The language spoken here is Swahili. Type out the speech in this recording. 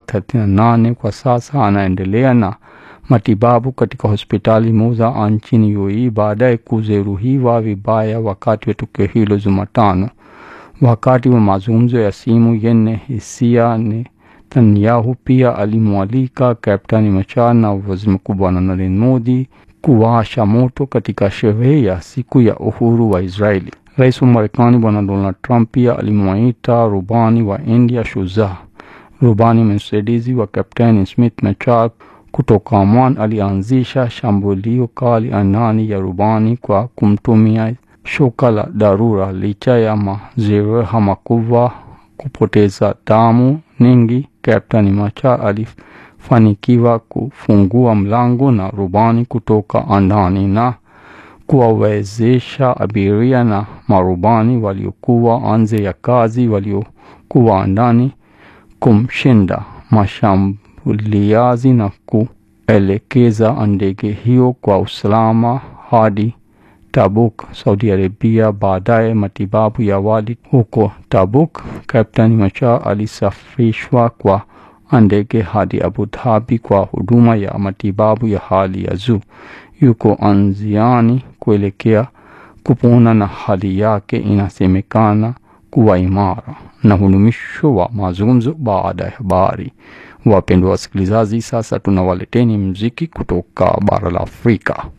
38 kwa sasa anaendelea na matibabu katika hospitali moja nchini UAE baada ya kujeruhiwa vibaya wakati wa tukio hilo Jumatano. Wakati wa mazungumzo ya simu yenye hisia, Netanyahu pia alimwalika Kapteni Machar na waziri mkuu Bwana Narendra Modi kuwasha moto katika sherehe ya siku ya uhuru wa Israeli. Rais wa Marekani Bwana Donald Trump pia alimwita rubani wa India shujaa. Rubani msaidizi wa Kapteni Smith Machar kutoka Oman alianzisha shambulio kali angani ya rubani kwa kumtumia shoka la dharura. Licha ya majeraha makubwa, kupoteza damu nyingi, Kapteni Machar alifanikiwa kufungua mlango na rubani kutoka ndani na kuwawezesha abiria na marubani waliokuwa nje ya kazi waliokuwa ndani kumshinda mashambuliaji na kuelekeza ndege hiyo kwa usalama hadi Tabuk, Saudi Arabia. Baadaye matibabu ya awali huko Tabuk, Kapteni Machar alisafirishwa kwa ndege hadi Abu Dhabi kwa huduma ya matibabu ya hali ya juu. Yuko njiani kuelekea kupona na hali yake inasemekana kuwa imara. Na hulumisho wa mazungumzo baada ya habari. Wapendwa wasikilizaji, sasa tunawaleteni mziki kutoka bara la Afrika.